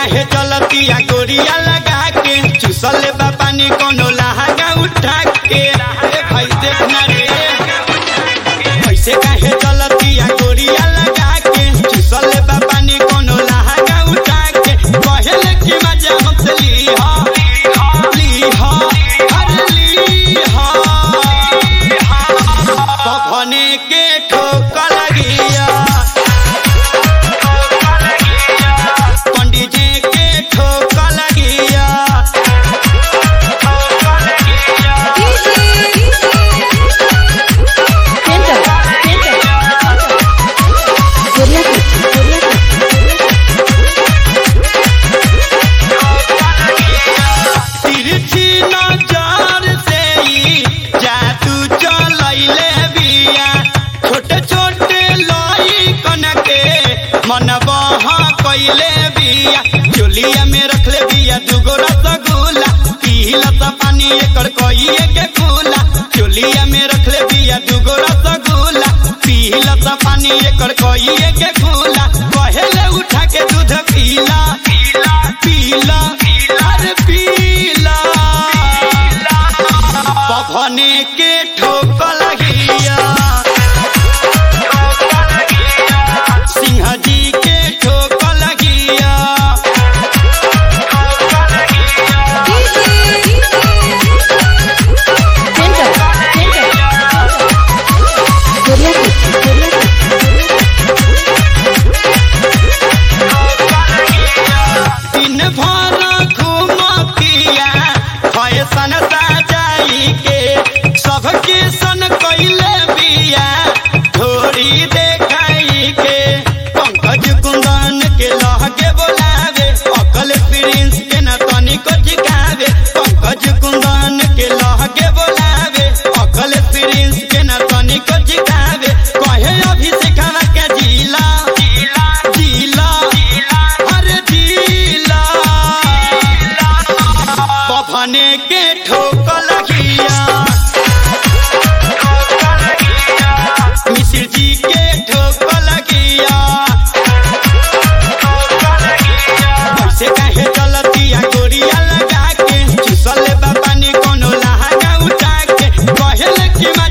काहे चलतिया गोरिया लगा के चुसल बा पानी कोनो लहागा उठा के ए भाई देखना रे कैसे काहे चलतिया गोरिया लगा के चुसल बा पानी कोनो लहागा उठा के कहले कि मजा हमसे लीहा लीहा अरे लीहा पवने के ठोक लगिया पंडित जी के ठोक लगिया तिरछी नजर से ही जादू चलैले बिया छोटे छोटे लई कन के मन बह कैले बिया चोलिया में रखले बिया दुगो रसगुल्ला पीला सा पानी एकर कइए के खुला चोलिया में रखले बिया दुगो रसगुल्ला पीला सा पानी एकर कइए के खुला कहेले उठा के दूध पीला पीला पीला अरे पीला पवने के ठोक लगिया सिंह जी के ठोक लगिया दिन भर घूमतिया फैशन सजाई के सबके सन कैले बिया थोड़ी देखाई के पंकज कुंदन के लहके बोलावे अकल प्रिंस के न तनिको जिकावे पंकज कुंदन के लहके बोलावे अकल प्रिंस के न तनिको जिकावे कहे अभिषेकवा के जिला जिला जिला अरे जिला पवने के ठोक लगिया मिश्र जी के ठोक लगिया कैसे काहे चलतिया गोरिया लगा के चुसल बा पानी कोनो लहागा उठा के कहले कि